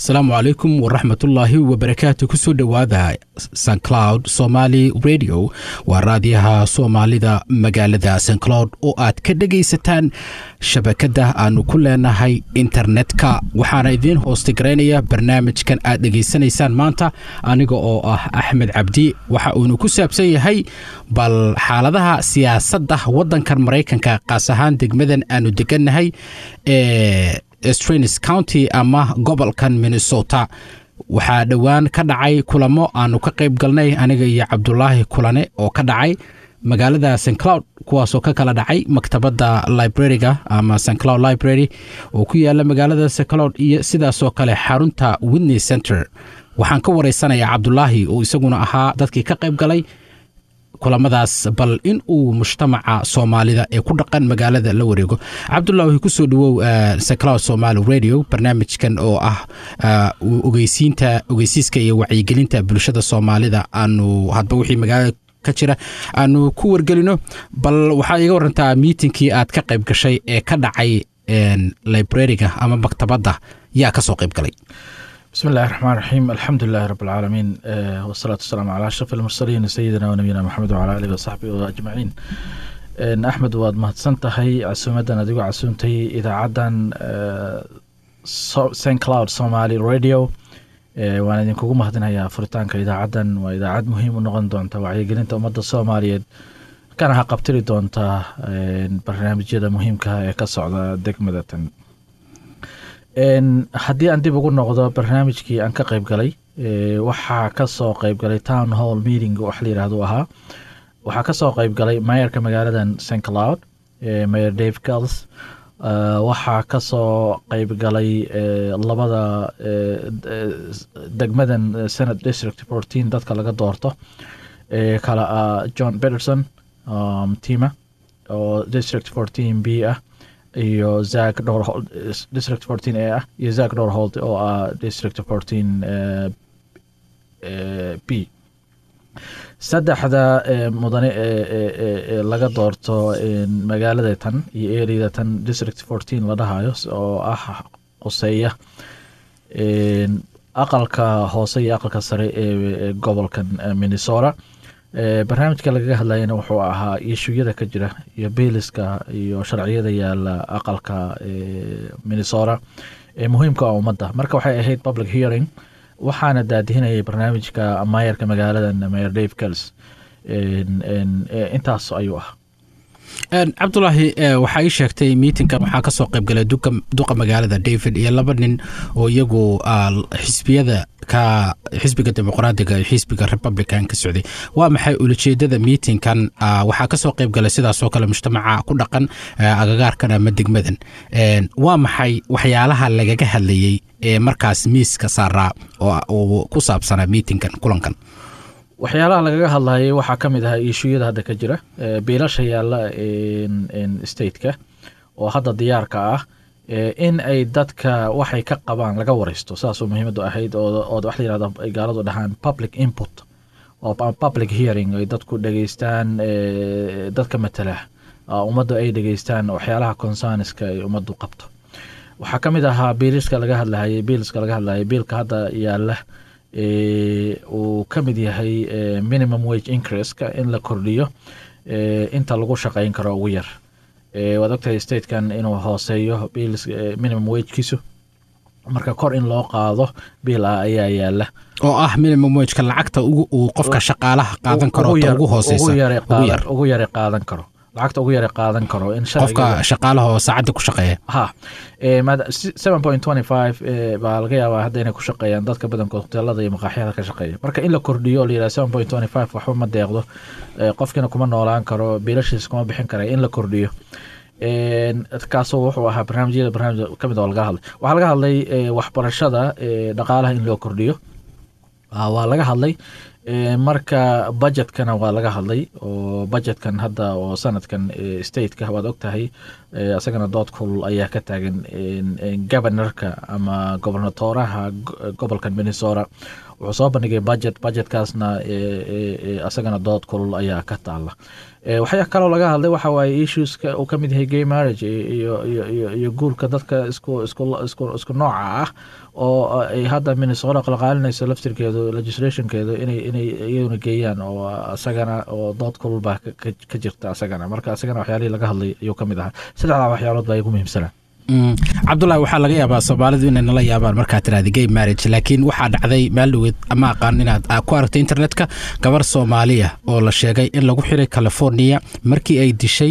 asalaamu calaykum waraxmatullaahi wabarakaatu kusoo dhowaada sancloud somaali radio waa raadiyaha soomaalida magaalada sancloud oo aad ka dhegaysataan shabakadda aanu ku leenahay internetka waxaana idiin hoostigaraynaya barnaamijkan aad dhegaysanaysaan maanta aniga oo ah axmed cabdi waxa uunu ku saabsan yahay bal xaaladaha siyaasadda waddankan maraykanka qaas ahaan degmadan aanu degannahay ee strains county ama gobolkan minnesota waxaa dhowaan ka dhacay kulamo aanu ka qayb galnay aniga iyo cabdulaahi kulane oo ka dhacay magaalada st cloud kuwaasoo ka kala dhacay maktabadda librariga ama st cloud library oo ku yaala magaalada st cloud iyo sidaasoo kale xarunta widney center waxaan ka waraysanayaa cabdulaahi oo isaguna ahaa dadkii ka qayb galay kulamadaas bal in uu mujtamaca soomaalida ee ku dhaqan magaalada la wareego cabdulaahi kusoo dhawow sacloud somaali radio barnaamijkan oo ah ogeysiinta ogeysiiska iyo wacyigelinta bulshada soomaalida aanu hadba wixii magaalada ka jira aanu ku wargelino bal waxaad iga warantaa miitinkii aad ka qayb gashay ee ka dhacay librariga ama maktabadda yaa kasoo qayb galay بسم الله الرحمن الرحيم الحمد لله رب العالمين والصلاة والسلام على أشرف المرسلين سيدنا ونبينا محمد وعلى آله وصحبه أجمعين أحمد waad mahadsantahay casuumadan adigu casuuntay idaacadan st cloud somaly radio waan idinkugu mahadinayaa furitaanka idaacadan waa idaacad muhiim u noqon doonta wacyigelinta ummadda soomaaliyeed kana ha qabtiri doonta barnaamijyada muhiimka ee ka socda degmadatan haddii aan dib ugu noqdo barnaamijkii aan ka qayb galay waxaa kasoo qayb galay town hall meeting wax la yirahdo ahaa waxaa kasoo qayb galay mayorka magaaladan st cloud mayor dave gals waxaa kasoo qayb galay labada degmadan senate district fourteen dadka laga doorto kale ah john peterson tima oo district fourteen b ah iyo zack dhowr district fourteen a ah iyo zack dhowrhold oo ah district fourteen b saddexda mudane ee laga doorto magaalada tan iyo ereyada tan district fourteen la dhahayo oo ah qoseeya aqalka hoose iyo aqalka sare ee gobolkan minnesota barnaamijka lagaga hadlayana wuxuu ahaa ishuyada ka jira iyo beeliska iyo sharciyada yaala aqalka minnesota ee muhiimka ah ummadda marka waxay ahayd public hearing waxaana daadihinayay barnaamijka maayarka magaaladan mayor dave gals intaas ayuu ah cabdulaahi waxaa ii sheegtay miitinkan waxaa kasoo qayb galay duqa magaalada david iyo laba nin oo iyagu xisbiyada ka xisbiga dimuqraadiga iyo xisbiga republican ka socday waa maxay ulajeedada miitinkan waxaa kasoo qayb galay sidaasoo kale mujtamaca ku dhaqan agagaarkan ama degmadan waa maxay waxyaalaha lagaga hadlayey ee markaas miiska saaraa oo ku saabsanaa miitinkan kulankan waxyaalaha lagaga hadlayay waxaa ka mid ahaa ishuyada hadda ka jira biilasha yaalla stateka oo hadda diyaarka ah in ay dadka waxay ka qabaan laga wareysto saasoo muhiimadu ahayd oo wax la yirahdo ay gaaladu dhahaan public input oo public hearing ay dadku dhegeystaan dadka matala ummaddu ay dhegeystaan waxyaalaha concerniska ay ummaddu qabto waxaa ka mid ahaa biiliska laga hadlayay biiliska laga hadlayay biilka hadda yaalla uu ka mid yahay minimum wage increaska in la kordhiyo inta lagu shaqeyn karo ugu yar waad ogtahay statekan inuu hooseeyo minimum wagekiisu marka kor in loo qaado biil ah ayaa yaala oo ah minimum wageka lacagta uu qofka shaqaalaha qaadan karo ugu hooseysa ugu yare qaadan karo lacagta ugu yara qaadan karo in qofka shaqaalaha oo saacadda ku shaqeeya ha seven point twenty five baa laga yaabaa hadda inay ku shaqeeyaan dadka badankood hoteelada iyo maqaaxyada ka shaqeeya marka in la kordhiyo oo la yidhaha seven point twenty five waxba ma deeqdo qofkiina kuma noolaan karo biilashiisa kuma bixin kara in la kordhiyo kaasoo wuxuu ahaa barnaamijyada barnaamij kamid oo laga hadlay waxaa laga hadlay waxbarashada dhaqaalaha in loo kordhiyo waa laga hadlay marka budgetkana waa laga hadlay oo budgetkan hadda oo sanadkan stateka waad og tahay isagana dood kulul ayaa ka taagan governorka ama gobernatoraha gobolkan minnesota wuxuu soo bandhigay budget budgetkaasna isagana dood kulul ayaa ka taala waxyaa kaloo laga hadlay waxa waaye issueska uu ka mid yahay gay marriage iyo iyo iyo guurka dadka isku isku isku isku nooca ah oo ay hadda minnesota qalqaalinayso laftirkeedu legislationkeedu inay inay iyaduna geeyaan oo isagana oo dood kulul baa ka jirta isagana marka isagana waxyaalihii laga hadlay ayuu ka mid ahaa saddexdaa waxyaalood baa igu muhiimsanaa cabdulahi waxaa laga yaabaa soomaalidu inay nala yaabaan markaad tiraada gay marriage laakiin waxaa dhacday meel dhaweed ama aqaan inaad ku aragtay internetka gabar soomaaliya oo la sheegay in lagu xiray california markii ay dishay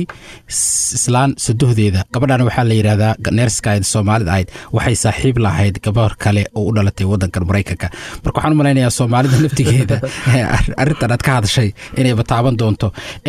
islaan sadohdeeda gabadhana waxaa la yidhahdaa neerska ayd soomaalida ahayd waxay saaxiib lahayd gabar kale oo u dhalatay wadankan maraykanka marka waxaan u malaynayaa soomaalida laftigeeda arrintan aad ka hadashay inay bataaban doonto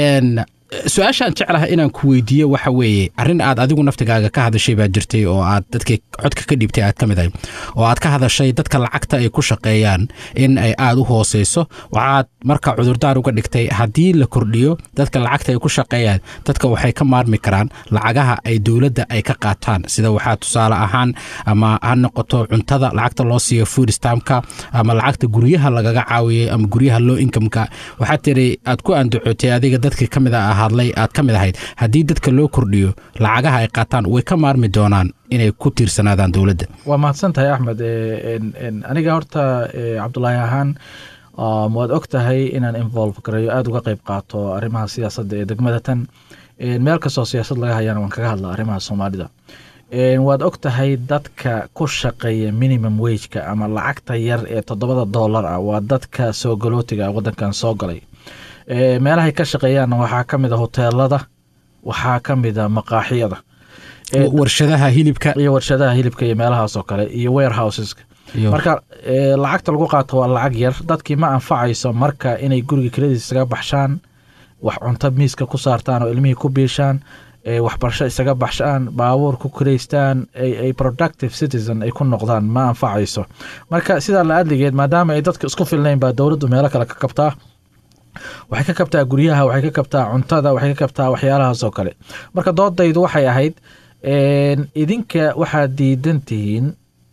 su-aashaan jeclaha inaan ku weydiiyo waxa weeye arrin aad adigu naftigaaga ka hadashay baa jirtay oo aad dadkii codka ka dhiibtay aad ka mid ahay oo aad ka hadashay dadka lacagta ay ku shaqeeyaan in ay aada u hooseyso waxaad marka cudurdaar uga dhigtay haddii la kordhiyo dadka lacagta ay ku shaqeeyaan dadka waxay ka maarmi karaan lacagaha ay dowladda ay ka qaataan sida waxaa tusaale ahaan ama ha noqoto cuntada lacagta loo siiyo food stamka ama lacagta guryaha lagaga caawiyay ama guryaha low incomeka waxaad tiri aad ku andacootay adiga dadkii ka mid a hadlay aad ka mid ahayd haddii dadka loo kordhiyo lacagaha ay qaataan way ka maarmi doonaan inay ku tiirsanaadaan dowladda waa mahadsan tahay axmed aniga horta cabdulaahi ahaan waad og tahay inaan involve gareeyo aada uga qeyb qaato arrimaha siyaasadda ee degmada tan meel kastoo siyaasad laga hayana waan kaga hadla arrimaha soomaalida waad og tahay dadka ku shaqeeya minimum wageka ama lacagta yar ee toddobada dollar ah waa dadka soo galootiga wadankan soo galay meelahay ka shaqeeyaanna waxaa ka mid a hoteelada waxaa ka mid a maqaaxiyada warshadaha hilibka iyo warshadaha hilibka iyo meelahaas oo kale iyo warehouseska marka lacagta lagu qaato waa lacag yar dadkii ma anfacayso marka inay guriga keladiis isaga baxshaan wax cunto miiska ku saartaan oo ilmihii ku biishaan waxbarasho isaga baxshaan baabuur ku karaystaan ay productive citizen ay ku noqdaan ma anfacayso marka sidaa la adligeed maadaama ay dadka isku filnayn baa dowladdu meelo kale ka kabtaa waxay ka kabtaa guryaha waxay ka kabtaa cuntada waxay ka kabtaa waxyaalahaas oo kale marka doodaydu waxay ahayd idinka waxaad diidan tihiin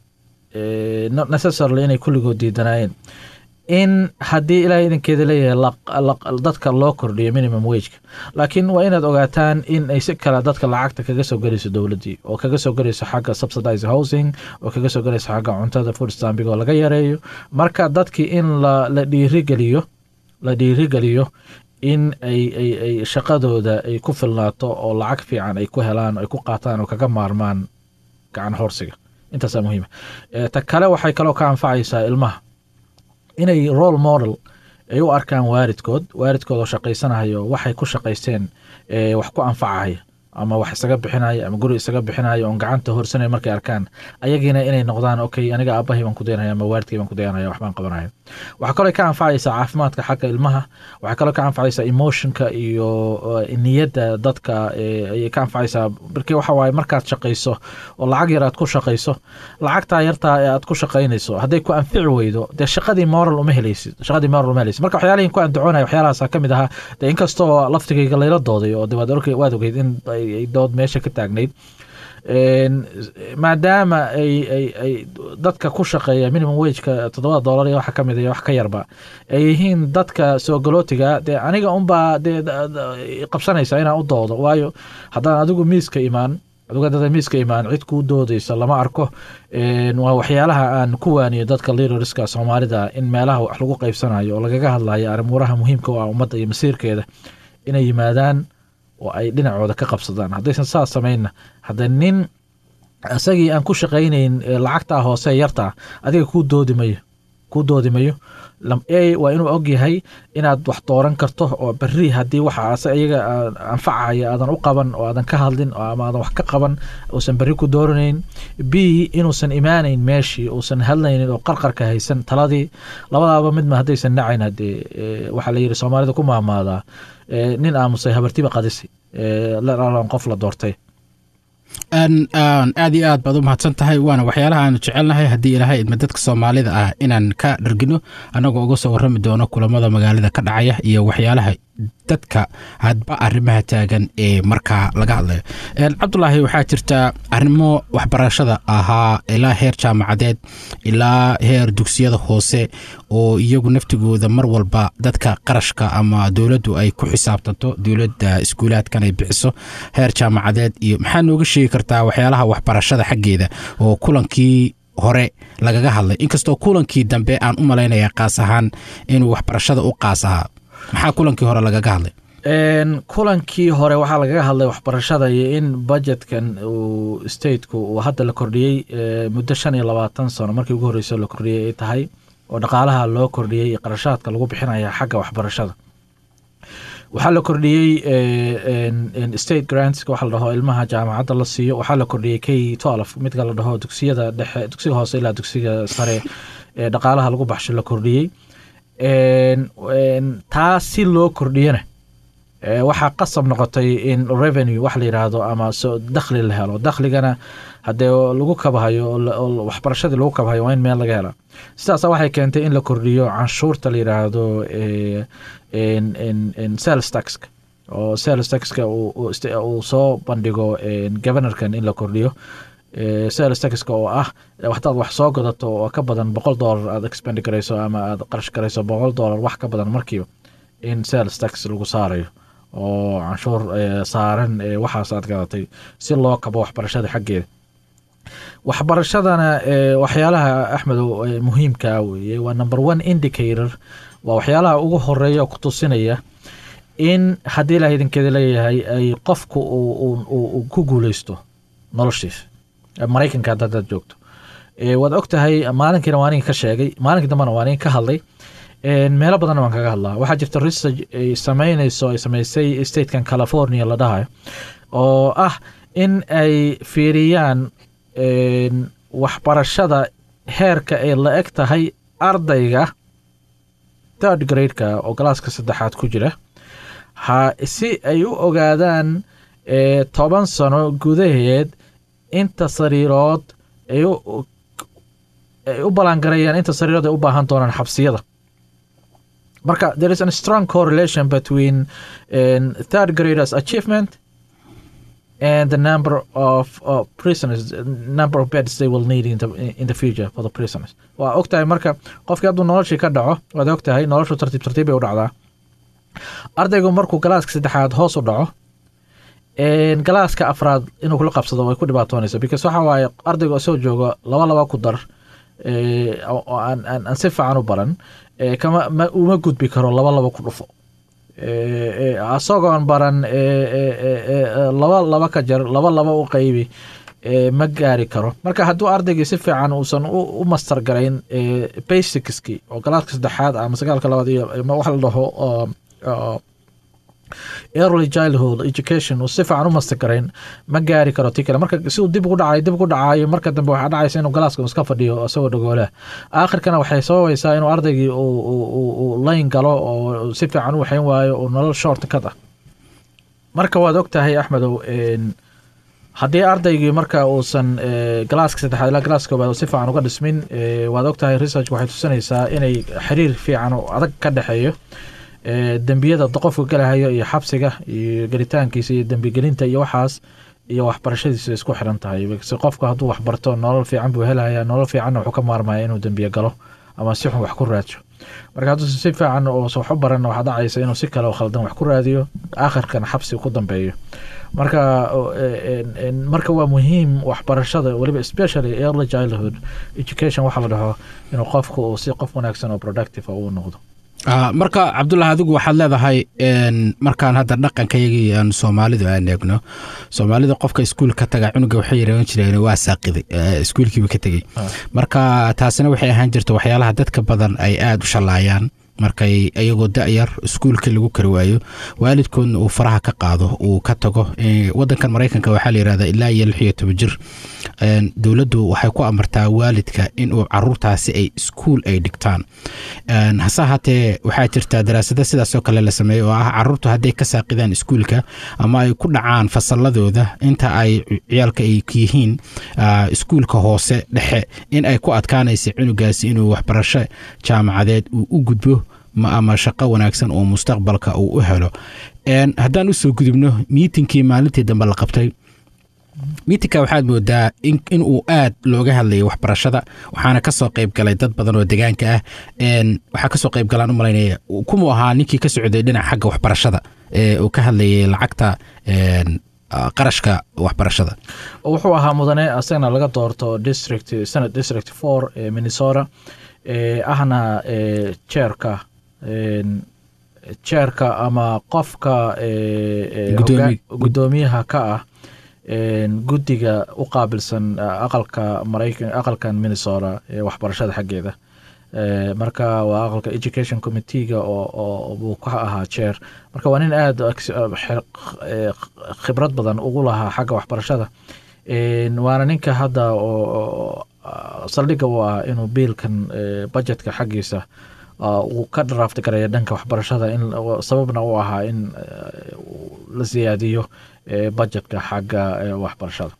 not necessarily inay kulligood diidanaayeen in haddii ilaahay idinkeeda leeyahay dadka loo kordhiyo minimum wageka laakiin waa inaad ogaataan in ay si kale dadka lacagta kaga soo gelayso dowladdii oo kaga soo gelayso xagga subsidize housing oo kaga soo gelayso xagga cuntada food stambig oo laga yareeyo marka dadkii in la dhiirigeliyo la dhiirigeliyo in ay ay ay shaqadooda ay ku filnaato oo lacag fiican ay ku helaan ay ku qaataan oo kaga maarmaan gacan horsiga intaasaa muhiima ta kale waxay kaloo ka anfacaysaa ilmaha inay role model ay u arkaan waaridkood waaridkood oo shaqaysanayo waxay ku shaqaysteen wax ku anfacaya ama wax isaga bixinaya ama guri isaga bixinaya oon gacanta horsanay markay arkaan ayagiina inay noqdaan okay aniga aabahay baan ku dayanaya ama waalidkay baan ku dayanaya waxbaan qabanaya waxaa kaloo ka anfacaysaa caafimaadka xagga ilmaha waxaa kaloo ka anfacaysaa emotionka iyo niyadda dadka ayay ka anfacaysaa markii waxa waaye markaad shaqayso oo lacag yar aad ku shaqayso lacagtaa yartaa ee aad ku shaqaynayso hadday ku anfici weydo dee shaqadii moral uma helaysid shaqadii moral uma helaysid marka waxyaalihin ku andacoonaya waxyaalahaasa ka mid ahaa dee inkastoo laftigayga layla dooday oo de waad ogeyd in ay dood meesha ka taagnayd maadaama ay ay ay dadka ku shaqeeya minimum wageka toddobada dollar iyo waxa ka mid iyo wax ka yarba ay yihiin dadka soo galootiga dee aniga unbaa dee qabsanaysa inaan u doodo waayo haddaan adigu miiska imaan adigu haddada miiska imaan cid kuu doodaysa lama arko waa waxyaalaha aan ku waaniyo dadka leaderska soomaalida in meelaha wax lagu qaybsanayo oo lagaga hadlayo arrimuuraha muhiimka u ah ummadda iyo masiirkeeda inay yimaadaan oo ay dhinacooda ka qabsadaan haddaysan saas samaynna hadda nin isagii aan ku shaqaynayn lacagtaa hoose yartaa adiga kuu doodi mayo kuu doodi mayo a waa inuu og yahay inaad wax dooran karto oo berri haddii waxa iyaga anfacaya aadan u qaban oo aadan ka hadlin ama aadan wax ka qaban uusan berri ku dooranayn b inuusan imaanayn meeshii uusan hadlaynin oo qarqarka haysan taladii labadaaba midma haddaysan nacayn haddee waxaa la yidhi soomaalida ku maamaadaa nin aamusay habartiba qadisi qof la doortay aad iyo aad baad u mahadsan tahay waana waxyaalaha aanu jecelnahay haddii ilaahay idma dadka soomaalida ah inaan ka dhargino annagoo uga soo warrami doono kulamada magaalada ka dhacaya iyo waxyaalaha dadka hadba arrimaha taagan ee markaa laga hadlayo cabdulaahi waxaa jirta arrimo waxbarashada ahaa ilaa heer jaamacadeed ilaa heer dugsiyada hoose oo iyagu naftigooda mar walba dadka qarashka ama dowladdu ay ku xisaabtanto dowladda iskuulaadkan ay bixiso heer jaamacadeed iyo maxaa nooga sheegi kartaa waxyaalaha waxbarashada xaggeeda oo kulankii hore lagaga hadlay inkastoo kulankii dambe aan u malaynaya qaas ahaan inuu waxbarashada u qaas ahaa maxaa kulankii hore lagaga hadlay kulankii hore waxaa lagaga hadlay waxbarashada iyo in budgetkan uu stateku uu hadda la kordhiyey muddo shan iyo labaatan sano markii ugu horreysay la kordhiyey ay tahay oo dhaqaalaha loo kordhiyey iyo qarashaadka lagu bixinaya xagga waxbarashada waxaa la kordhiyey state grants waxa la dhaho ilmaha jaamacadda la siiyo waxaa la kordhiyey k twelve midka la dhaho dugsiyada dhexe dugsiga hoose ilaa dugsiga sare ee dhaqaalaha lagu baxsho la kordhiyey taa si loo kordhiyana waxaa qasab noqotay in revenue wax la yidhaahdo ama dakhli la helo dakhligana haddee lagu kabahayo waxbarashadii lagu kabahayo waa in meel laga hela sidaasa waxay keentay in la kordhiyo canshuurta la yidhaahdo sales taxka oo sales taxka uu soo bandhigo governorkan in la kordhiyo sales taxka oo ah hadaad wax soo gadato oo ka badan boqol dollar aad expend garayso ama aad qarash garayso boqol dollar wax ka badan markiiba in sales tax lagu saarayo oo canshuur saaran waxaas aad gadatay si loo kabo waxbarashada xaggeeda waxbarashadana waxyaalaha axmedow muhiimkaa weeye waa number one indicator waa waxyaalaha ugu horeeya ku tusinaya in haddii ilaah idinkeeda leeyahay ay qofku uu ku guuleysto noloshiisa maraykanka haddaad joogto waad og tahay maalinkiina waa ninka ka sheegay maalinkii dambena waa ninka ka hadlay meelo badanna waan kaga hadlaa waxaa jirta research ay sameynayso ay sameysay statekan california la dhahayo oo ah in ay fiiriyaan waxbarashada heerka ay la eg tahay ardayga third gradeka oo galaaska saddexaad ku jira ha si ay u ogaadaan toban sano gudaheed inta sariirood ay u ballaangarayaan inta sariirood ay u baahan doonaan xabsiyada marka there is a strong correlation between um, third graders achievement and the number of uh, prisoners number of beds they will need in the, in the future for the prisoners waa og tahay marka qofkii hadduu noloshii ka dhaco waad og tahay noloshu tartiib tartiib bay u dhacdaa ardaygu markuu galaaska saddexaad hoos u dhaco galaaska afraad inuu kula qabsado way ku dhibaatoonaysa because waxa waaye ardaygu isoo joogo laba laba ku dar oo aan si fiican u baran kama uma gudbi karo laba laba ku dhufo asagoon baran laba laba ka jar laba laba u qaybi ma gaari karo marka hadduu ardaygii si fiican uusan u master garayn basicski oo galaaska saddexaad ama sagaalka labaad iyo wax la dhaho early childhood education uu si fiican u master garayn ma gaari karo ti kale marka si uu dib ugu dhacayo dib ugu dhacayo marka dambe waxaa dhacaysa inuu galaaska iska fadhiyo isagoo dhagoolaha aakhirkana waxay sababaysaa inuu ardaygii uu layn galo oo si fiican u waxayn waayo oo nolol short kad ah marka waad og tahay axmedow haddii ardaygii marka uusan galaaska saddexaad ilaa galaaska koobaad si fiican uga dhismin waad og tahay research waxay tusinaysaa inay xiriir fiican oo adag ka dhexeeyo dembiyada qofka galahayo iyo xabsiga iyo gelitaankiisa iyo dembigelinta iyo waxaas iyo waxbarashadiisa isku xiran tahay si qofku hadduu waxbarto nolol fiican buu helaya nolol fiicanna wuxuu ka maarmaya inuu dembiye galo ama si xun wax ku raadsho marka hadduu si fiican oosa wax u baran waxaa dhacaysa inuu si kale oo khaldan wax ku raadiyo aakhirkana xabsi ku dambeeyo marka marka waa muhiim waxbarashada weliba especially early childhood education waxaa la dhaho inuu qofku uu si qof wanaagsan oo productive uu noqdo marka cabdullah adigu waxaad leedahay markaan hadda dhaqankayagii aan soomaalidu aan eegno soomaalida qofka iskuul ka taga cunuga waxay yaraban jireen waa saaqiday iskuulkiiba ka tegey marka taasina waxay ahaan jirta waxyaalaha dadka badan ay aada u shallaayaan markay iyagoo da-yar iskuulka lagu kari waayo waalidkoodna uu faraha ka qaado uu ka tago wadankan maraykanka waxaa la yihahdaa ilaa iyo lix iyo toban jir dowladdu waxay ku amartaa waalidka inuu caruurtaasi ay iskuul ay dhigtaan hase ahaatee waxaa jirtaa daraasado sidaasoo kale la sameeyey oo ah caruurtu hadday ka saaqidaan iskuulka ama ay ku dhacaan fasaladooda inta ay ciyaalka ay yihiin iskuulka hoose dhexe in ay ku adkaanaysa cunugaasi inuu waxbarasho jaamacadeed uu u gudbo ama shaqo wanaagsan oo mustaqbalka uu u helo haddaan usoo gudubno miitinkii maalintii dambe la qabtay miitinka waxaad moodaa inuu aad looga hadlayay waxbarashada waxaana kasoo qayb galay dad badan oo degaanka ah waxaa kasoo qayb galaan u malaynaya kumuu ahaa ninkii ka socday dhinaca xagga waxbarashada uu ka hadlayay lacagta qarashka waxbarashada wuxuu ahaa mudane asagana laga doorto district senate district four ee minnesota ahna jeerka jeerka ama qofka gudoomiyaha ka ah guddiga u qaabilsan aqalka maraykan aqalkan minnesota ee waxbarashada xaggeeda marka waa aqalka education committeega oo buu ka ahaa jeer marka waa nin aada khibrad badan ugu lahaa xagga waxbarashada waana ninka hadda oo saldhigga u ah inuu biilkan budgetka xaggiisa uu ka draaft garaya dhanka waxbarashada in sababna u ahaa in la siyaadiyo budgetka xagga waxbarashada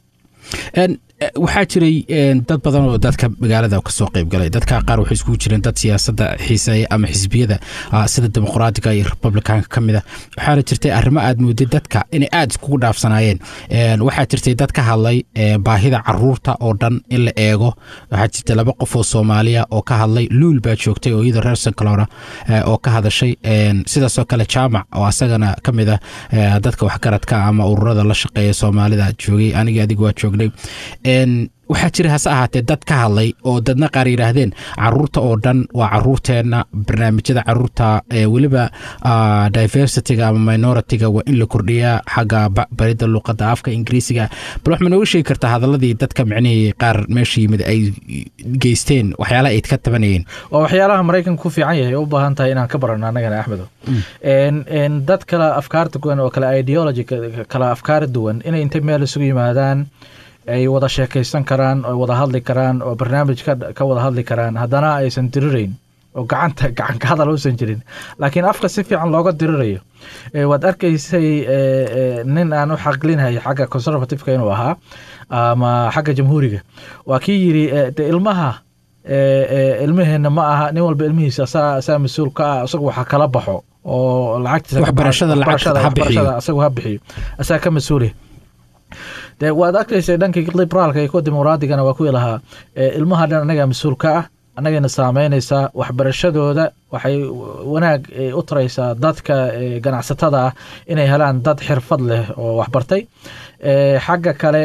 waxaa jiray dad badan oo dadka magaalada kasoo qayb galay dadka qaar waxay iskugu jireen dad siyaasadda xiiseeya ama xisbiyada sida dimuqraadiga iyo republicanka ka mid a waxaana jirtay arrimo aad mooday dadka inay aada iskugu dhaafsanaayeen waxaa jirtay dad ka hadlay baahida caruurta oo dhan in la eego waxaa jirtay laba qof oo soomaaliya oo ka hadlay luul baa joogtay oo iyada reer sanclora oo ka hadashay sidaasoo kale jaamac oo asagana ka mid ah dadka waxgaradka ama ururada la shaqeeya soomaalida joogay aniga adiga waa joognay waxaa jira hase ahaatee dad ka hadlay oo dadna qaar yidhaahdeen caruurta oo dhan waa caruurteenna barnaamijyada caruurta weliba diversityga ama minoritiga waa in la kordhiyaa xagga barida luuqadda afka ingiriisiga bal wax ma nooga sheegi kartaa hadaladii dadka micnihii qaar meesha yimid ay geysteen waxyaalaha ay ka tabanayeen waa waxyaalaha maraykanka ku fiican yahay u baahan tahay inaan ka barano annagana axmedo dad kala afkaarta duwan oo kale ideology kala afkaar duwan inay intay meel isugu yimaadaan ay wada sheekaysan karaan oo wada hadli karaan oo barnaamij ka wada hadli karaan haddana aysan dirirayn oo gacanta gacanka hadal uusan jirin laakiin afka si fiican looga dirirayo waad arkaysay nin aan u xaqlinhay xagga conservativeka inuu ahaa ama xagga jamhuuriga waa kii yiri de ilmaha ilmaheenna ma aha nin walba ilmihiisa asaa mas-uul ka ah isagu waxa kala baxo oo lacagtiisa isagu ha bixiyo asaa ka mas-uulih de waad arkaysa dhankii liberaalka iyo kuwa dimuqraadigana waa kuwii lahaa ilmaha dhan annagaa mas-uul ka ah annagayna saameynaysaa waxbarashadooda waxay wanaag u taraysaa dadka ganacsatada ah inay helaan dad xirfad leh oo waxbartay xagga kale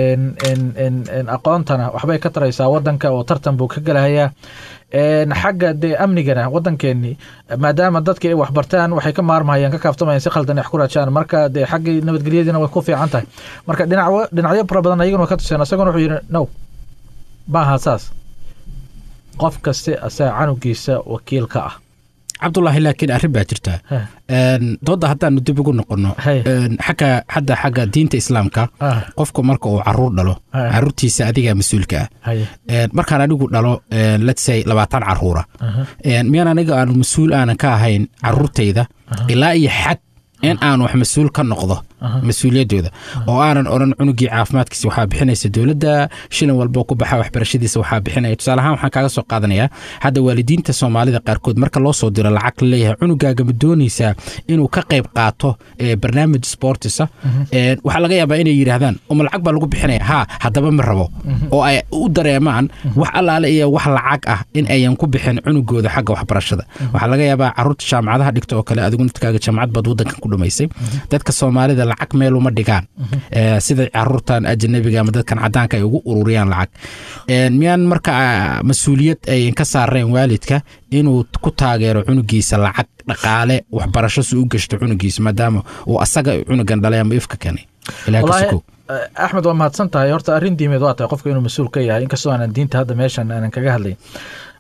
aqoontana waxbay ka taraysaa wadanka oo tartan buu ka gelahayaa xagga dee amnigana wadankeenii maadaama dadka ay waxbartaan waxay ka maarmahayaan ka kaaftamayaan si khaldan wax ku raajaan marka dee xaggii nabadgelyadiina way ku fiican tahay marka dhinac dhinacyo fara badan ayaguna ka tuseen isaguna wuxuu yidhi no maaha saas qof kaste asaa canugiisa wakiil ka ah cabdulaahi laakiin arrin baa jirta dooda haddaanu dib ugu noqono xagga hadda xagga diinta islaamka qofku marka uu caruur dhalo caruurtiisa adigaa mas-uulka ah markaan anigu dhalo letsay labaatan caruura miyaan aniga aanu mas-uul aanan ka ahayn caruurtayda ilaa iyo xad in aan wax mas-uul ka noqdo mas-uuliyaddooda oo aanan odhan cunugii caafimaadkiisa waxaa bixinaysa dowladda shilin walbo ku baxa waxbarashadiisa waxaa bixinaya tusaale ahaan waxaan kaaga soo qaadanayaa hadda waalidiinta soomaalida qaarkood marka loo soo diro lacag la leeyahay cunugaaga ma doonaysaa inuu ka qayb qaato barnaamij sportisa waxaa laga yaabaa inay yidhaahdaan uma lacag baa lagu bixinaya haa haddaba ma rabo oo ay u dareemaan wax allaale iyo wax lacag ah in ayan ku bixin cunugooda xagga waxbarashada waxaa laga yaabaa caruurta jaamacadaha dhigta oo kale adigu naftkaaga jaamacad baad wadankan ku dhumaysay dadka soomaalida lacag meel uma dhigaan sida caruurtan ajanabiga ama dadkan cadaanka ay ugu ururiyaan lacag miyaan marka mas-uuliyad ayan ka saareen waalidka inuu ku taageero cunugiisa lacag dhaqaale waxbarasho si u gashto cunugiisa maadaama uu asaga cunugan dhalay ama ifka keenay axmed waa mahadsan tahay horta arrin diimeed waa tahay qofka inuu mas-uul ka yahay inkastoo aanan diinta hadda meeshan aanan kaga hadlayn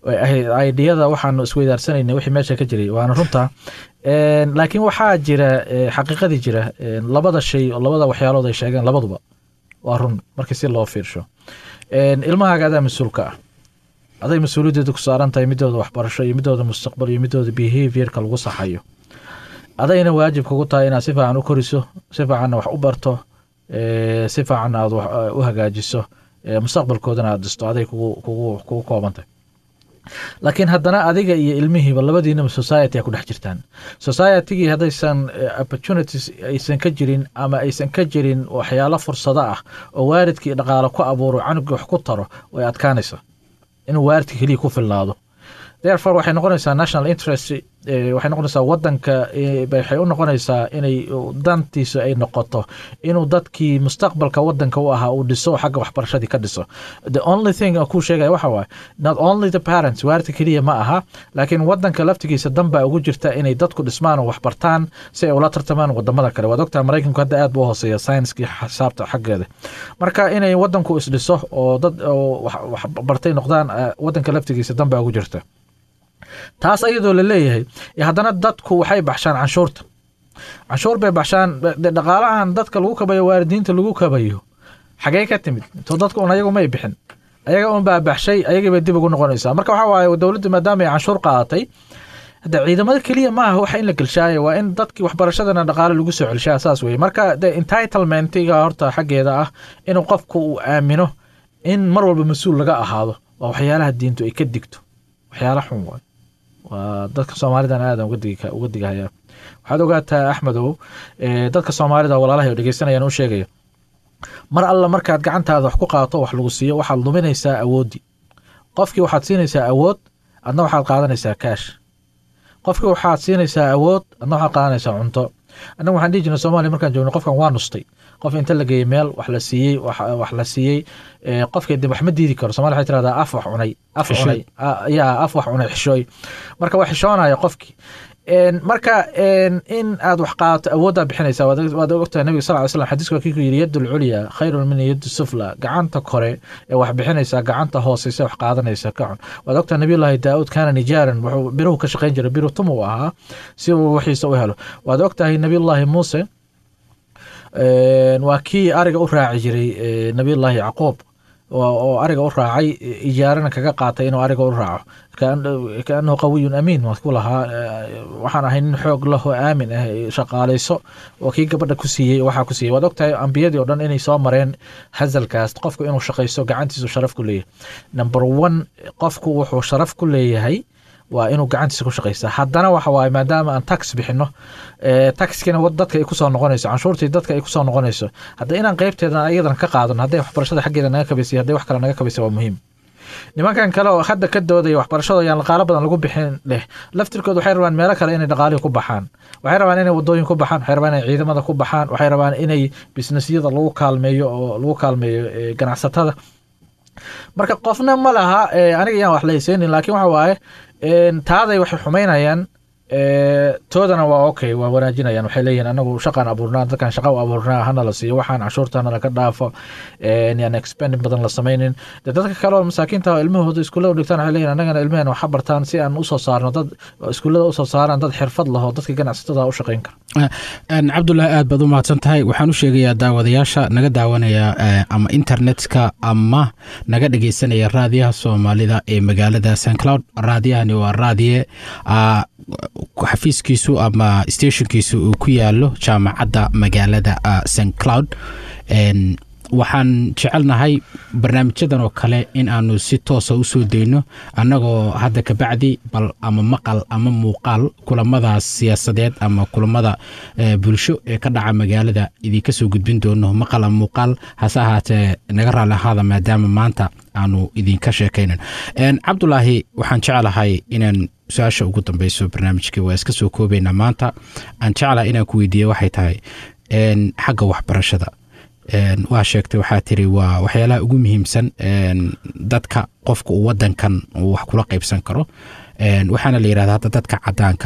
ay ahayd aidiyada waxaanu isweydaarsanayna wixii meesha ka jiray waana runta Een, laakiin waxaa jira eh, xaqiiqadii jira een, labada shay oo labada waxyaalood ay sheegeen labaduba waa run markii si loo fiirsho Een, ilmahaaga adaa mas-uulka ah aday mas-uuliyaddeedu ku saaran tahay midooda waxbarasho iyo midooda mustaqbal iyo midooda behaviorka lagu saxayo adayna waajib kugu tahay inaad si fiican u koriso si fiicanna wax u barto eh, si fiicanna aad wax eh, u hagaajiso eh, mustaqbalkoodana aad dhisto aday kugu kugu kugu koobantay laakiin haddana adiga iyo ilmihiiba labadiinaba society a ku dhex jirtaan societygii haddaysan eh, opportunities aysan ka jirin ama aysan ka jirin waxyaalo fursado ah oo waalidkii dhaqaalo ku abuuro canuga wax ku taro way adkaanaysa inuu waalidka keliya ku filnaado therefore waxay noqonaysaa national interest eh, waxay noqonaysaa wadanka eh, bay- waxay u noqonaysaa inay uh, dantiisu ay noqoto inuu dadkii mustaqbalka wadanka u ahaa uu dhiso xagga waxbarashadii ka dhiso the only thing aan kuu sheegaya waxa waaye not only the parents waalidka keliya ma aha laakiin wadanka laftigiisa dan baa ugu jirta inay dadku dhismaan oo waxbartaan si ay ula tartamaan wadamada kale waad ogtaha maraykanku hadda aad buu u hooseeya scienskii xisaabta xaggeeda marka inay wadanku isdhiso oo dad oo wax wax bartay noqdaan eh, wadanka laftigiisa dan baa ugu jirta taas ayadoo la leeyahay iyo haddana dadku waxay baxshaan canshuurta canshuur bay baxshaan de- dhaqaalahan dadka lagu kabayo waalidiinta lagu kabayo xagee ka timid to dadku un ayagu may bixin ayaga un baa baxshay ayagii bay dib ugu noqonaysaa marka waxaa waaye dowladda maadaama ay canshuur qaadatay hadda ciidamada keliya maaha waxa in la gelshaayo waa in dadkii waxbarashadana dhaqaale lagu soo celshaa saas weye marka de entitlementiga horta xaggeeda ah inuu qofku uu aamino in mar walba mas-uul laga ahaado waa waxyaalaha diintu ay ka digto waxyaala xun waay waa dadka soomaalidan aadan uga digi uga digahaya waxaad ogaataa axmedow eh, dadka soomaalida walaalahay oo dhegeysanayaan u sheegaya mar alla markaad gacantaada wax ku qaato wax lagu siiyo waxaad luminaysaa awooddii qofkii waxaad siinaysaa awood adna waxaad qaadanaysaa kaash qofkii waxaad siinaysaa awood adna waxaad qaadanaysaa cunto annaga waxaan dhihi jirnay soomaaliya markaan joogno qofkan waa nustay qof inta la geeyey meel wax la siiyey wax wax la siiyey eh, qofkii dib wax ma diidi karo somalia waxay tirahdaa af wax cunay af Xishood. cunay Ah, yaa af wax cunay xishooy marka waa xishoonaya qofkii En, marka en, in aad wax qaadato awooddaa bixinaysa waad waad ogtahay nabiga sal ly slam xadiiska waa kii ku yidhi yadu lculya khayrun min yadu sufla gacanta kore ee wax bixinaysa gacanta hooseysa wax qaadanaysa ka cun waad ogtahay nabiyullaahi daauud kaana nijaaran wuxuu biruhu ka shaqayn jiray biru tum uu ahaa si uu wixiisa u helo waad ogtahay nabiyullaahi muuse En, waa kii ariga u raaci jiray eh, nabiyullaahi yacquub oo oo ariga u raacay ijaarana kaga qaatay inuu ariga u raaco kaan- kaanahu qawiyun amiin waa ku lahaa eh, waxaan ahay nin xoog lahoo aamin ah eh, shaqaalayso waa kii gabadha ku siiyey waxaa ku siiyey waad ogtahay ambiyadii oo dhan inay soo mareen hazalkaas qofku inuu shaqaysto gacantiisu sharaf ku leeyahay number one qofku wuxuu sharaf ku leeyahay waa inuu gacantiisa ku shaqaysta haddana waxa waaye maadaama aan tax bixino eh, taxkina wad- dadka ay kusoo noqonayso canshuurtii dadka ay kusoo noqonayso hadda inaan qeybteeda iyadana ka qaadano hadday waxbarashada xaggeeda naga kabaysay hadday wax kale naga kabaysay waa muhiim nimankan kale oo hadda ka doodaya waxbarashada yaan dhaqaalo badan lagu bixin leh laftirkooda waxay rabaan meelo kale inay dhaqaalihi ku baxaan waxay rabaan inay wadooyin ku baxaan waxay rabaan inay ciidamada ku baxaan waxay rabaan inay bisnesyada lagu kaalmeeyo oo lagu kaalmeeyo eh, ganacsatada marka qofna ma laha eh, aniga yaan wax lahaysenin laakiin waxa waaye en, taaday waxay xumaynayaan eh, toodana waa okay waa wanaajinayaan waxay leeyihin anagu shaqaan abuurnaa dadkan shaqa u abuurnaa hana la siiyo waxaan canshuurta hana laga dhaafo en, yaan expending badan la samaynin de dadka kale oo masaakiinta oo ilmahooda iskuullada u dhigtaan waxay leeyihin annagana ilmaheen waxa bartaan si aan usoo saarno dad oo iskuullada usoo saaraan dad xirfad lahoo dadka ganacsatada u shaqayn kara Een, cabdullaahi aad baad u mahadsan tahay waxaan u sheegayaa daawadayaasha naga daawanaya eh, ama internetka ama naga dhegeysanaya raadiyaha soomaalida ee magaalada st cloud raadiyahani waa raadiye ah, xafiiskiisu ama stationkiisu uu ku yaalo jaamacadda magaalada ah, st cloud Een, waxaan jecelnahay barnaamijyadan oo kale in aanu si toosa usoo dayno annagoo hadda kabacdi bal ama maqal ama muuqaal kulamadaas siyaasadeed ama kulamada eh, bulsho ee ka dhaca magaalada idinka soo gudbin doono maqal ama muuqaal hase ahaatee naga raali ahaada maadaama maanta aanu idinka sheekaynan Een, cabdulaahi waxaan jeclahay inaan su-aasha ugu dambeyso barnaamijka waa iska soo koobaynaa maanta aan jeclahay inaan ku weydiiye waxay tahay een, xagga waxbarashada Een, waa sheegtay waxaa tiri waa waxyaalaha ugu muhiimsan een, dadka qofka uu wadankan uu wax kula qaybsan karo Een, waxaana la yidhahda hadda dadka cadaanka ah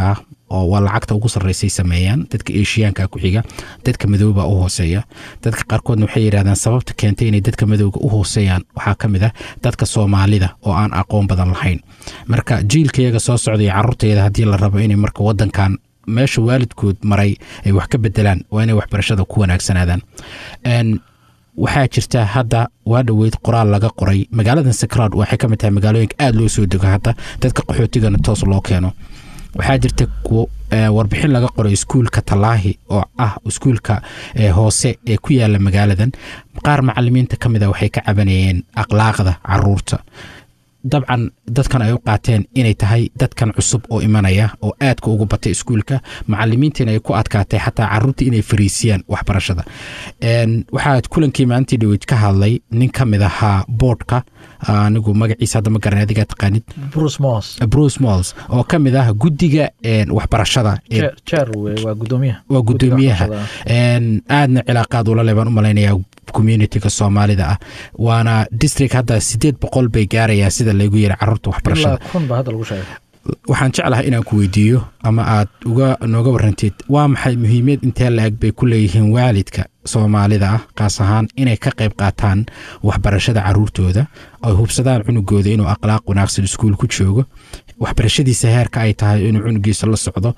oo waa lacagta ugu sarreysay sameeyaan dadka eshiyaanka ku xiga dadka madooba u hooseeya dadka qaarkoodna waxay yidhahdaan sababta keentay inay dadka madowga u hooseeyaan waxaa ka mid ah dadka soomaalida oo aan aqoon badan lahayn marka jiilkayaga soo socda iyo caruurtayada haddii la rabo inay marka wadankan meesha waalidkood maray ay wax ka bedelaan waa inay waxbarashada ku wanaagsanaadaan waxaa jirta hadda waa dhoweyd qoraal laga qoray magaaladan sacrad waxay ka mid tahay magaalooyinka aada loo soo dego hadda dadka qaxootigana toos loo keeno waxaa jirta warbixin laga qoray iskuulka talaahi oo ah iskuulka hoose ee ku yaala magaaladan qaar macalimiinta ka mid a waxay ka cabanayeen akhlaaqda caruurta dabcan dadkan ay u qaateen inay tahay dadkan cusub oo imanaya oo aadka ugu batay iskuulka macalimiintiina ay ku adkaatay xataa caruurta inay fariisiyaan waxbarashada waxaa kulankii maalintii dhaweyd ka hadlay nin ka mid ahaa boordka anigu magaciisa hadda ma garan adigaa taqaanid bruce mols oo ka mid ah guddiga waxbarashada waa gudoomiyaha aadna cilaaqaad ula le baan u malaynaya communitiga soomaalida ah waana district hadda sideed boqol bay gaarayaan sida laygu yiri caruurta waxbarashada waxaan jeclahay inaan ku weydiiyo ama aad uga nooga warantid waa maxay muhiimiyad intee la-eg bay ku leeyihiin waalidka soomaalida ah kaas ahaan inay ka qayb qaataan waxbarashada caruurtooda ay hubsadaan cunugooda inuu akhlaaq wanaagsan iskuul ku joogo waxbarashadiisa heerka ay tahay inuu cunugiisa la socdo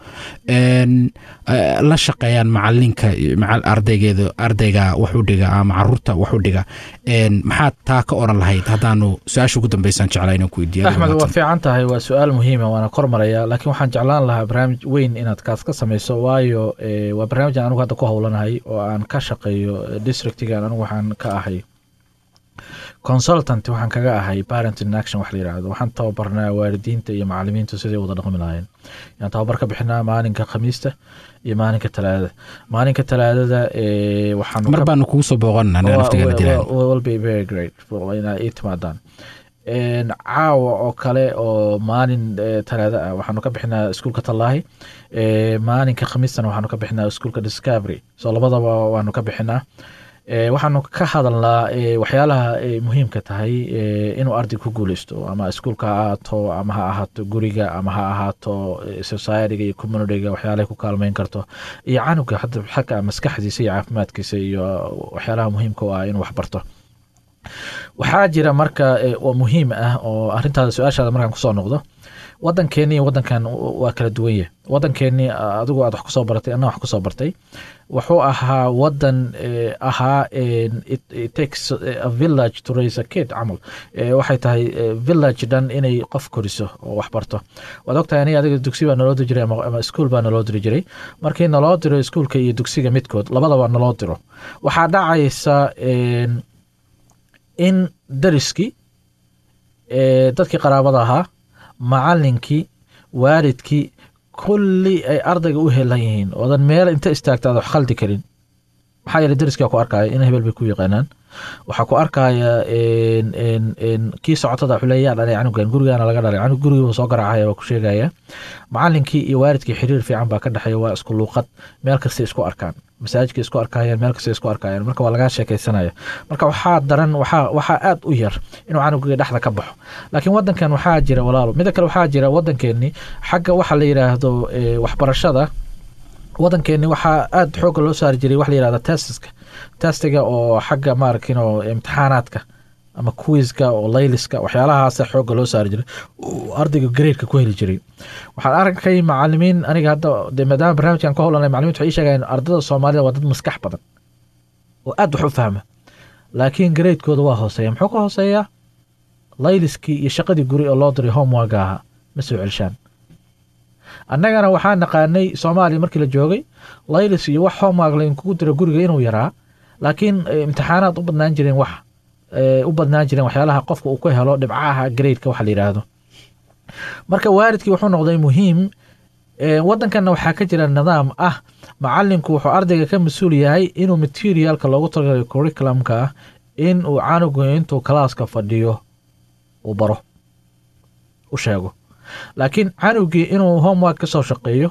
la shaqeeyaan macalinka ardaygeeda ardayga wax u dhiga ama caruurta wax u dhiga maxaad taa ka oran lahayd haddaanu su-aasha ugu dambeysaan jeclaa inaan ku weydiiyo axmed waa fiican tahay waa su-aal muhiima waana kormaraya laakiin waxaan jeclaan lahaa barnaamij weyn inaad kaas ka samayso waayo waa barnaamijaan anigu hadda ku howlanahay oo aan ka shaqeeyo districtigan anigu waxaan ka ahay consultant waxaan kaga ahay parent in action wax la yirahdo waxaan tababarnaa waalidiinta iyo macalimiintu siday wada dhaqmi lahayn yaan tababar ka bixinaa maalinka khamiista iyo maalinka talaadada maalinka talaadada waxaan mar baanu kugu soo booqanna naftigana dilaan will be very great inaa ii timaadaan caawa oo kale oo maalin talaada ah waxaanu ka bixinaa iskuulka tallaahi maalinka khamiistana waxaanu ka bixinaa iskuulka discovery so labadaba waanu ka bixinaa waxaanu ka hadalnaa waxyaalaha muhiimka tahay inuu arday ku guuleysto ama iskuulka ha ahaato ama ha ahaato guriga ama ha ahaato societyga iyo communityga waxyaalahay ku kaalmeyn karto iyo canuga hadda xagga maskaxdiisa iyo caafimaadkiisa iyo waxyaalaha muhiimka u ah inuu waxbarto waxaa jira marka oo muhiim ah oo arintaada su-aashaada markaan kusoo noqdo wadankeeni iyo wadankan waa kala duwan yahay wadankeeni adigu aad wax kusoo baratay anna wax kusoo bartay wuxuu ahaa wadan ahaa takes a village to raise a kid camal waxay tahay village dhan inay qof koriso oo wax barto waad ogtahay aniga adiga dugsi baa naloo diri jiray ama iskuul baa naloo diri jiray markii naloo diro iskuulka iyo dugsiga midkood labadaba naloo diro waxaa dhacaysa in dariskii dadkii qaraabada ahaa macalinkii waalidkii kulli ay ardayga u helan yihiin oodan meel inta istaagta aad wax khaldi karin maxaa yeele dariskaa ku arkaya in hebel bay ku yaqaanaan waxaa ku arkaya kii socotada wuxuu leeya yaa dhalay canugan gurigaana laga dhalay canug gurigiiba soo garaacaya waa ku sheegaya macalinkii iyo waalidkii xiriir fiican baa ka dhexeeya waa isku luuqad meel kastay isku arkaan masaajidka isku arkayaan meel kastay isku arkayaan marka waa lagaa sheekaysanaya marka waxaa daran waxaa waxaa aad u yar inuu canugiga dhexda ka baxo laakiin wadankan waxaa jira walaalo mida kale waxaa jira wadankeeni xagga waxa la yidhaahdo waxbarashada wadankeeni waxaa aada xoogga loo saari jiray wax la yihahda testiska testiga oo xagga maarakino imtixaanaadka ama quiska oo layliska waxyaalahaasa xoogga loo saari jiray ardayga gareedka ku heli jiray waxaan arkay macalimiin aniga hadda de maadaama barnaamijkan ka howlanay macalimiintu waxay ii sheegayaan ardada soomaalida waa dad maskax badan oo aad wax u fahma laakiin gareedkooda waa hooseeya muxuu ka hooseeyaa layliskii iyo shaqadii guri oo loo diray homework ahaa ma soo celshaan annagana waxaa naqaanay soomaaliya markii la joogay laylis iyo wax homework lainkugu diro guriga inuu yaraa laakiin imtixaanaad u badnaan jireen wax u badnaan jireen waxyaalaha qofka uu ku helo dhibcaha gradeka waxa la yidhaahdo marka waalidkii wuxuu noqday muhiim wadankanna waxaa ka jira nidaam ah macalinku wuxuu ardayga ka mas-uul yahay inuu materialka loogu talagalay curriculumka ah in uu canugu intuu kalaaska fadhiyo uu baro u sheego laakiin canugii inuu homework ka soo shaqeeyo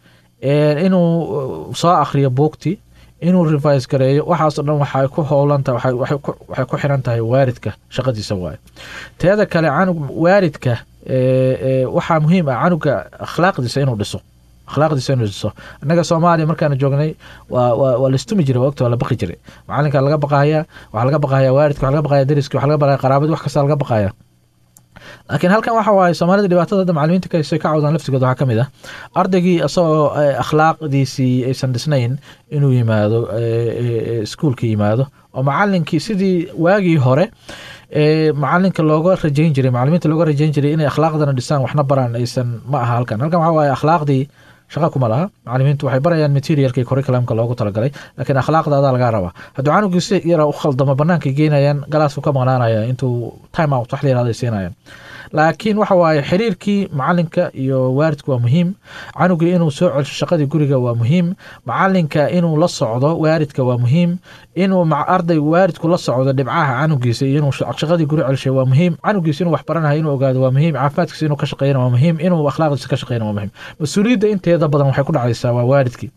inuu soo akhriyo buugti inuu revise gareeyo waxaasoo dhan waxay ku howlantahay waxay ku xiran tahay waalidka shaqadiisa waayo teeda kale canug waalidka waxaa muhiim ah canuga akhlaaqdiisa inuu dhiso akhlaaqdiisa inuu dhiso innaga soomaaliya markaanu joognay waa waa waa la istumi jiray waqti waa la baqi jiray macalinka laga baqaya waxaa laga baqaya waalidka waxaa laga baqaya deriska waxaa laga baqaya qaraabada wax kasta laga baqaya laakiin halkan waxa waaye soomaalida dhibaatada hadda macalimiinta kaysay ka cawdaan laftigood waxaa ka mid ah ardaygii isagoo akhlaaqdiisii aysan dhisnayn inuu yimaado iskuulka yimaado oo macalinkii sidii waagii hore macalinka looga rajayn jiray macalimiinta looga rajayn jiray inay akhlaaqdana dhisaan waxna baraan aysan ma aha halkan halkan waxa waaye akhlaaqdii shaqa kuma laha macalimiintu waxay barayaan materialkii curriculumka loogu talagalay laakiin akhlaaqda adaa lagaa rabaa hadduu canugii si yara u khaldamo bannaankay geenayaan galaasku ka maqnaanaya intuu time out wax la yirahdo ay siinayaan laakiin waxa waaye xiriirkii macalinka iyo waalidku waa muhiim canugii inuu soo celsho shaqadii guriga waa muhiim macalinka inuu la socdo waalidka waa muhiim inuu arday waalidku la socdo dhibcaha canugiisa iyo inuu shaqadii guri celshay waa muhiim canugiisa inuu wax baranayo inuu ogaado waa muhiim caafimaadkiisa inuu ka shaqeeyana waa muhiim inuu akhlaaqdiisa ka shaqeeyana waa muhiim mas-uuliyadda inteeda badan waxay ku dhacaysaa waa waalidkii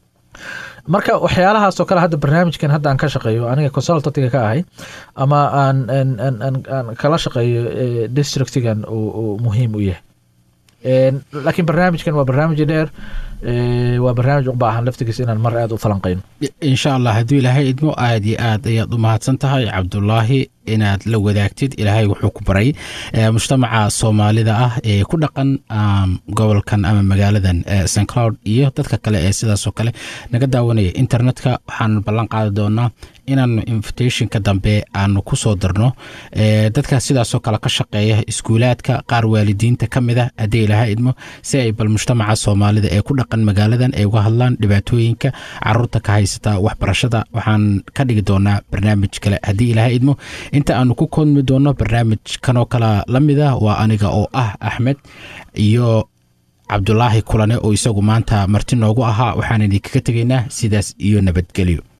marka waxyaalahaasoo kale hadda barnaamijkan hadda aan ka shaqeeyo aniga consultantiga ka ahay ama aan aan kala shaqeeyo districtigan uu muhiim u yahay laakiin barnaamijkan waa barnaamij dheer waa barnaamij u baahan laftigiisa inaan mar aad u falanqayno insha allah hadduu ilaahay idmo aad iyo aad ayaad u mahadsan tahay cabdulaahi inaad la wadaagtid ilaahay wuxuu ku baray mujtamaca soomaalida ah ee ku dhaqan gobolkan ama magaaladan st cloud iyo dadka kale ee sidaasoo kale naga daawanaya internetka waxaan ballan qaadi doonaa inaanu invitationka dambe aanu ku soo darno dadka sidaasoo kale ka shaqeeya iskuulaadka qaar waalidiinta ka mid ah haddii ilaahay idmo si ay bal mujtamaca soomaalida ee ku dhaqan magaaladan ay uga hadlaan dhibaatooyinka caruurta ka haysata waxbarashada waxaan ka dhigi doonaa barnaamij kale haddii ilaahay idmo inta aanu ku koodmi doono barnaamij kanoo kale la mid ah waa aniga oo ah axmed iyo cabdulaahi kulane oo isagu maanta marti noogu ahaa waxaan idinkaga tegaynaa sidaas iyo nabadgelyo